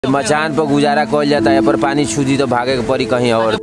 मचान पर गुजारा कइल जाता है पर पानी छूदी तो भागे के पड़ी कहीं और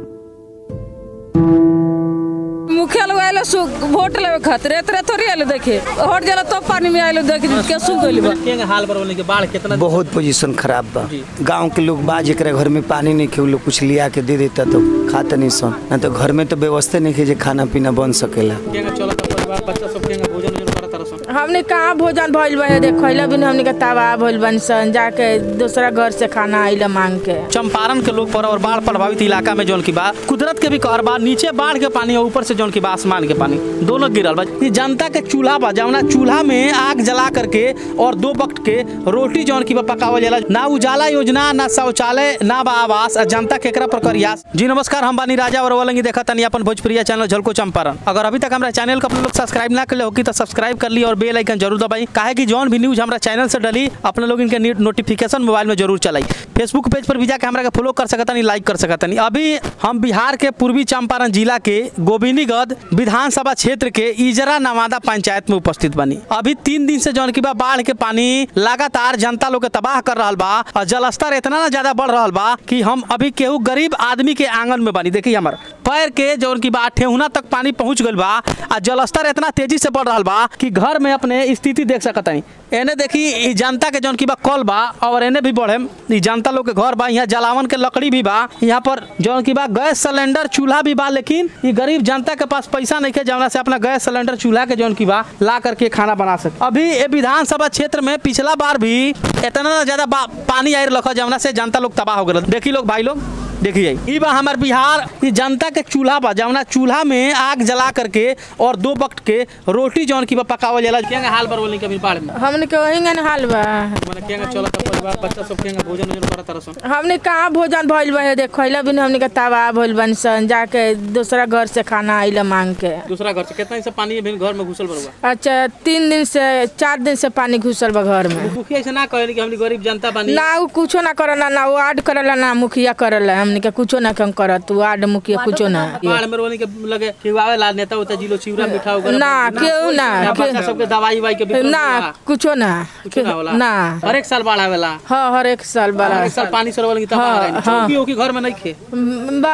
मुखिया लोग आयल वोट लेवे खातिर एतरे थोड़ी आयल देखे हट जाला तो पानी में आयल देख के सूख गइल बा केंगे हाल बरवले के बाढ़ कितना बहुत पोजीशन खराब बा जी। गांव के लोग बा जेकरा घर में पानी नहीं खे उ लोग कुछ लिया के दे देता तो खाता नहीं सन ना तो घर में तो व्यवस्था नहीं खे जे खाना पीना बन सकेला केंगे चलत परिवार बच्चा सब केंगे भोजन उजन करत तरसन हमने कहाँ भोजन भइल बा देख खइला बिन हमने के तबाह भइल बन सन जाके दूसरा घर से खाना आइला मांग के चंपारण के लोग पर और बाढ़ प्रभावित इलाका में जौन की बा कुदरत के भी कहर बा नीचे बाढ़ के पानी और ऊपर से जौन की बा आसमान के पानी दोनों गिरल बा ये जनता के चूल्हा बा जौना चूल्हा में आग जला करके और दो वक्त के रोटी जौन की बा पकावल जाला ना उजाला योजना ना शौचालय ना बा आवास आ जनता के एकरा पर करियास जी नमस्कार हम बानी राजा और वलंगी देखा तनी अपन भोजपुरिया चैनल झलको चंपारण अगर अभी तक हमारा चैनल को अपने लोग सब्सक्राइब ना कर होगी तो सब्सक्राइब कर ली और बेल आइकन जरूर दबाई काहे कि जौन भी न्यूज हमारा चैनल से डली अपने लोग इनके नोटिफिकेशन मोबाइल में जरूर चलाई फेसबुक पेज पर भी जाके हमारा के फॉलो कर सकतनी लाइक कर सकतनी अभी हम बिहार के पूर्वी चंपारण जिला के गोविंदगढ़ विधानसभा क्षेत्र के इजरा नवादा पंचायत में उपस्थित बनी अभी तीन दिन से जौन की बा बाढ़ के पानी लगातार जनता लोग के तबाह कर रहा बा और जलस्तर इतना ना ज्यादा बढ़ रहा बा कि हम अभी केहू गरीब आदमी के आंगन में बनी देखिए हमार पैर के जौन की बा ठेहुना तक पानी पहुंच गइल बा आ जलस्तर इतना तेजी से बढ़ रहा बा कि घर में अपने स्थिति देख सकतनी एने देखी ई जनता के जौन की बा कल बा और एने भी बढ़े ई जनता लोग के घर बा यहाँ जलावन के लकड़ी भी बा यहाँ पर जौन की बा गैस सिलेंडर चूल्हा भी बा लेकिन ई गरीब जनता के पास पैसा नहीं है जौना से अपना गैस सिलेंडर चूल्हा के जौन की बा ला करके खाना बना सके अभी ये विधानसभा क्षेत्र में पिछला बार भी इतना ज्यादा बा- पानी आई रखा जौना से जनता लोग तबाह हो गए देखी लोग भाई लोग देखिए ई बा हमार बिहार ई जनता के चूल्हा बा जौना चूल्हा में आग जला करके और दो वक्त के रोटी जौन की बा पकावल जाला केंगे हाल बर बोली कभी बाढ़ में हमने के वही गन हाल बा माने केंगे चलत परिवार बच्चा सब केंगे भोजन उजन करत तरसन हमने कहाँ भोजन भइल बा देख खइला बिन हमने के तबाह भइल बन सन जाके दूसरा घर से खाना आइला मांग के दूसरा घर से कितना ही से पानी भी घर में घुसल बरुआ अच्छा तीन दिन से चार दिन से पानी घुसल बा घर में मुखिया ऐसे ना कहली कि हमनी गरीब जनता बानी ना उ कुछो ना करला ना वार्ड करला ना मुखिया करला हमने के कुछो ना कम करत वार्ड मुखिया कुछो ना बाढ़ में रोनी के लगे कि आवे ला नेता उता जिलो चिवरा मिठा वगैरह ना केहू ना या बच्चा सबके दवाई वाई के वितरण ना होला? कुछो ना कुछो ना होला ना हर एक साल बाढ़ आवेला हाँ हर एक साल बड़ा हर एक साल पानी सरवल की तबाह हाँ, रही हाँ। चौकी ओकी घर में नहीं खे बा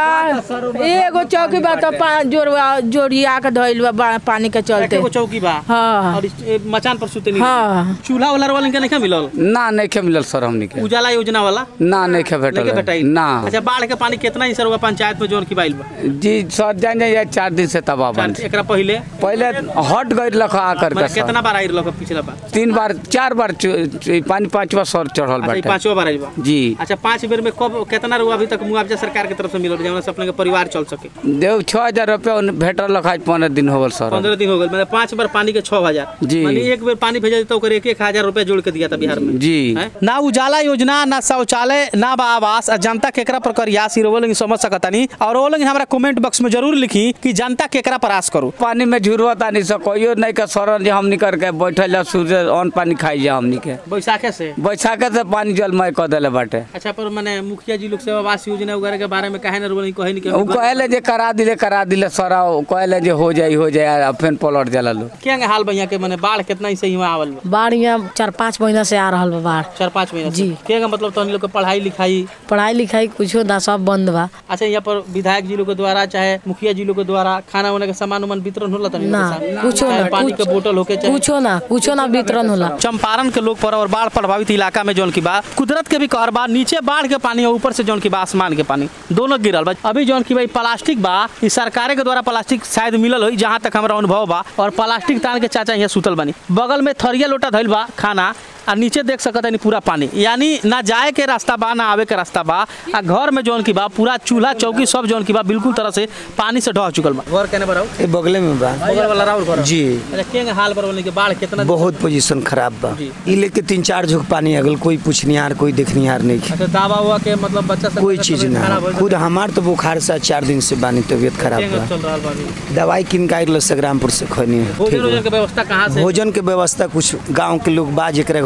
एगो चौकी बा तो पा- जोड़वा जोड़िया के धइल बा बा पानी के चलते एगो चौकी बा हाँ और इस- ए, मचान पर सुते नहीं हाँ चूल्हा वाला वाला के नहीं मिलल ना नहीं खे मिलल सर हमनी के उजाला योजना वाला ना नहीं खे नहीं के भेटल भेटाई ना अच्छा बाढ़ के पानी कितना ही सर हुआ पंचायत में जोन की बाइल बा जी सर जान जाइए चार दिन से तबाह बन चार- एकरा पहले पहले हट गई लखा आकर माने के सर कितना बार आई रहा पिछला बार तीन बार चार बार चु- चु- पानी पांचवा सर चढ़ल अच्छा ई बाटे पांचवा बार आई बा जी अच्छा पाँच बेर में कब कितना रुआ अभी तक मुआवजा सरकार की तरफ से मिलल जहाँ से अपने के परिवार चल सके देव छह हजार रुपया उन- भेटल लखा पंद्रह दिन हो गल सर पंद्रह दिन हो गए मतलब पाँच बार पानी के छह हजार जी। माने एक बेर पानी भेजा तो ओकर एक एक हजार रुपया जोड़ के दिया था बिहार में जी हैं? ना उजाला योजना ना शौचालय ना बा आवास आ जनता केकरा पर करियास वो लोग समझ सकतानी और वो लोग हमारा कमेंट बॉक्स में जरूर लिखी कि जनता केकरा पर आस करू पानी में झुरवत आनी सर कोई नहीं के सर जे हमनी करके बैठल जा सूर्य अन्न पानी खाई जा हमनी के बैसाखे से बैसाखे से पानी जलमय कर देले बाटे अच्छा पर मैंने मुखिया जी लोग से आवास योजना वगैरह के बारे में कहे ना रोल कहे नहीं कि उ हम- कहले जे करा दिले करा दिले सर कहले जे हो जाई हो जाई आ फिर पलट जाला लोग क्या हाल भैया के मैंने बाढ़ कितना ही सही आवल बा? बाढ़ यहाँ चार पाँच महीना से आ रहल बा बाढ़ चार पाँच महीना से। जी। क्या का मतलब तो लोग के पढ़ाई लिखाई पढ़ाई लिखाई कुछो ना सब बंद बा अच्छा यहाँ पर विधायक जी लोग के द्वारा चाहे मुखिया जी लोग के द्वारा खाना वाना के सामान उमान वितरण होला तनी ना कुछो चाहे ना पानी के कुछ- बोतल होके चाहे कुछो ना कुछो ना वितरण होला चंपारण के लोग पर और बाढ़ प्रभावित इलाका में जौन की बा कुदरत के भी कहर बा नीचे बाढ़ के पानी और ऊपर से जौन की बा आसमान के पानी दोनों गिरल बा अभी जौन की भाई प्लास्टिक बा ई सरकारे के द्वारा प्लास्टिक शायद मिलल होई जहाँ तक हमारा अनुभव बा और प्लास्टिक तान के चाचा यहाँ सुतल बनी बगल में थरिया लोटा धइल बा खाना आ नीचे देख सकत है पूरा पानी यानी ना जाए के रास्ता बा ना आवे के रास्ता बा आ घर में जौन की बा पूरा चूल्हा चौकी सब जौन की बा बिल्कुल तरह से पानी से ढह चुकल बा घर केने बराउ ये बगले में बा बगल वाला राउर घर जी अच्छा केंगे हाल बरवले के बाढ़ कितना बहुत पोजीशन खराब बा जी। ई लेके तीन चार झुक पानी अगल कोई पूछनिहार कोई देखनिहार नहीं खे। अच्छा दावा हुआ के मतलब बच्चा सब कोई चीज ना खुद हमार तो बुखार से चार दिन से बानी तबीयत खराब बा चल रहा बा अभी। दवाई किन का संग्रामपुर से खनी है भोजन ठीक वोजन बा। के व्यवस्था कहाँ से भोजन के व्यवस्था कुछ गांव के लोग बा जेकरा घर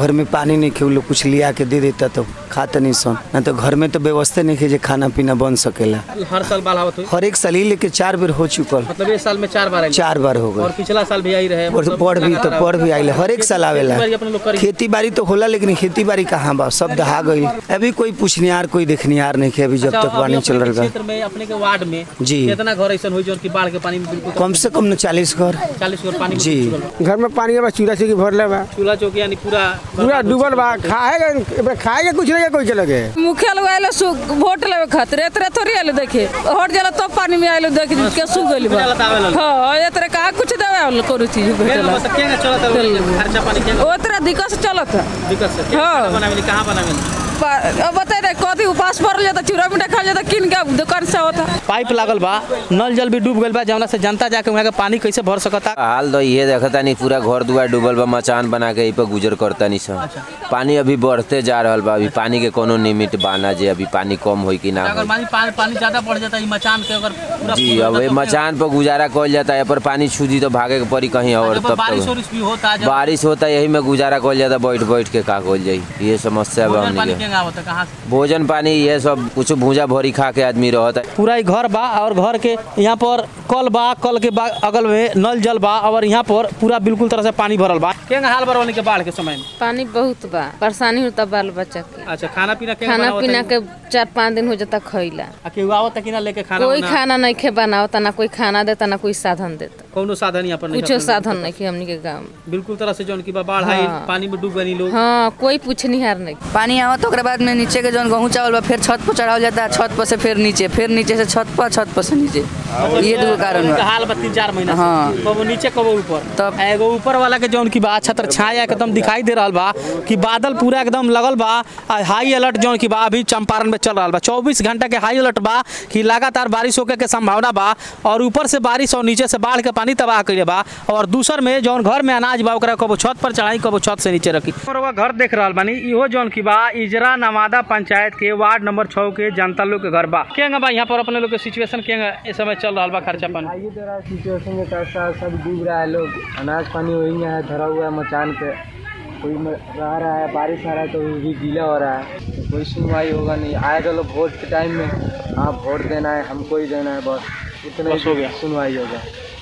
घर में पानी नहीं खे उ लोग कुछ लिया के दे देता तो खाता नहीं सन ना तो घर में तो व्यवस्था नहीं खे जे खाना पीना बन सकेला हर साल बाढ़ आवत हुई हर एक साल ही लेके चार बेर हो चुकल मतलब इस साल में चार बार आई चार बार हो और गए पिछला साल भी आई रहे और पढ़ भी तो पढ़ भी आइले हर एक साल आवेला खेती बाड़ी अपने लोग करी। खेती बाड़ी तो होला लेकिन खेती बाड़ी कहाँ बा सब दहा गई अभी कोई पूछनिहार कोई देखनिहार नहीं खे अभी जब अच्छा, तक अभी पानी अपने चल के रहा क्षेत्र में अपने के वार्ड में जी। कितना घर ऐसा हुई जो कि बाढ़ के पानी में बिल्कुल कम से कम न चालीस घर चालीस घर पानी में जी। डूब चुकल बा। घर में पानी बा चूल्हा से भरले बा चूल्हा चौकी यानी पूरा पूरा डूबल बा खाएगा खाएगा कुछ नहीं कोई के लगे मुखिया लोग आइले सु वोट लेवे खातिर एतरे थोड़ी आइले देखे हट जाला तो पानी में आइले देख के सु गइल बा बुझाला त आवेला। हां एतरे का कुछ देवे आइले करू चीज केंगा भेटला बस केंगा चलत है खर्चा पानी केंगा ओतरे दिक्कत से चलत है दिक्कत से हाँ। केंगा बनावेली कहाँ बनावेली पा- अब बताए रे कथी उपास पड़ल जाता चूड़ा मिठा खा जाता किन के दुकान से होता पाइप लागल बा नल जल भी डूब गइल बा जवना से जनता जाके वहाँ के पानी कैसे भर सकता हाल तो ये देखता नहीं पूरा घर दुआर डूबल बा मचान बना के यही पर गुजर करता नहीं सब पानी अभी बढ़ते जा रहल बा अभी पानी के कोनो लिमिट बाना जे अभी पानी कम होई कि ना अगर होई पानी पानी पानी ज्यादा बढ़ जाता है ई मचान के अगर पूरा जी फूल अब जाता ये तो मचान पर गुजारा कल जाता है पर पानी छूदी तो भागे के पड़ी कहीं फिर- और जब तब बारिश तक वारिश भी होता है जब बारिश होता है यही में गुजारा कल जाता बैठ बैठ के का कल जाई ये समस्या बा भोजन हमनी पानी के केंगा होता कहाँ से भोजन पानी ये सब कुछ भूजा भोरी खा के आदमी रहता है पूरा ही घर बा और घर के यहाँ पर कल बा कल के बा- अगल में नल जल बा और यहाँ पर पूरा बिल्कुल तरह से पानी भरल बा केंगा हाल बरवनी के बाढ़ के समय में पानी बहुत बा परेशानी होता बाल बच्चा के अच्छा खाना पीना केंगा खाना बनावत पीना है? के चार पाँच दिन हो जाता खइला आ केहू आवत कि ना लेके खाना कोई उना? खाना नहीं खे बनावता ना कोई खाना देता ना कोई साधन देता कौनो साधन यहाँ पर नहीं कुछो है। साधन नहीं खे हमनी के गाँव में बिल्कुल तरह से जौन की बा बाढ़ आई हाँ। पानी में डूब गई लोग हाँ कोई पूछनिहार नहीं पानी आवत ओकरा बाद में नीचे के जौन गहूँ चावल बा फिर छत पर चढ़ावल जाता है छत पर से फिर नीचे फिर नीचे से छत पर छत पर से नीचे ये दो कारण इनका बा हाल बा तीन चार महीना से। हाँ। कबो नीचे कबो ऊपर तब- आ एगो ऊपर वाला के जौन की बा छत्र छाया एकदम दिखाई दे रहल बा कि बादल पूरा एकदम लगल बा आ हाई अलर्ट जौन की बा अभी चंपारण में चल रहल बा चौबीस घंटा के हाई अलर्ट बा कि लगातार बारिश होके के संभावना बा और ऊपर से बारिश और नीचे से बाढ़ के पानी तबाह कइले बा और दूसर में जौन घर में अनाज बा ओकरा कबो छत पर चढ़ाई कबो छत से नीचे रखी और वह घर देख रहल बानी इहो जौन की बा इजरा नवादा पंचायत के वार्ड नंबर छः के जनता लोग के घर बा केंगा बा यहाँ पर अपने लोग के सिचुएशन केंगा इस समय चल रहल बा खर्चा पानी आइए जरा सिचुएशन के कैसा सब डूब रहा है लोग अनाज पानी वही है धरा हुआ है मचान पे कोई म- रह रहा है बारिश आ रहा है तो वो भी गीला हो रहा है तो कोई सुनवाई होगा नहीं आएगा लोग वोट के टाइम में हाँ वोट देना है हमको ही देना है बस इतना बस हो गया। सुनवाई होगा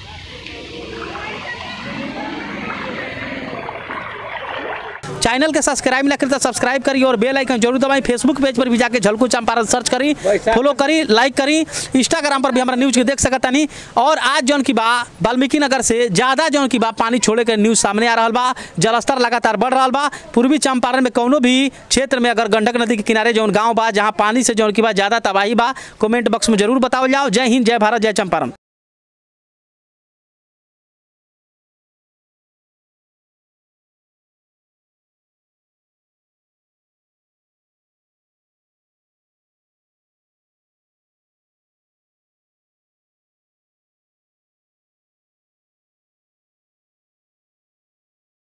चैनल के सब्सक्राइब ना करी तो सब्सक्राइब करी और बेल आइकन जरूर दबाई फेसबुक पेज पर भी जाके झलकू चंपारण सर्च करी फॉलो करी लाइक करी इंस्टाग्राम पर भी हमारा न्यूज के देख सकता नहीं और आज जौन की बा वाल्मीकि नगर से ज्यादा जौन की बा पानी छोड़े के न्यूज सामने आ रहा बा जलस्तर लगातार बढ़ रहा बा पूर्वी चंपारण में कौनो भी क्षेत्र में अगर गंडक नदी के किनारे जौन गाँव बा जहाँ पानी से जौन की बा ज्यादा तबाही बा कमेंट बॉक्स में जरूर बताओ जाओ जय हिंद जय भारत जय चंपारण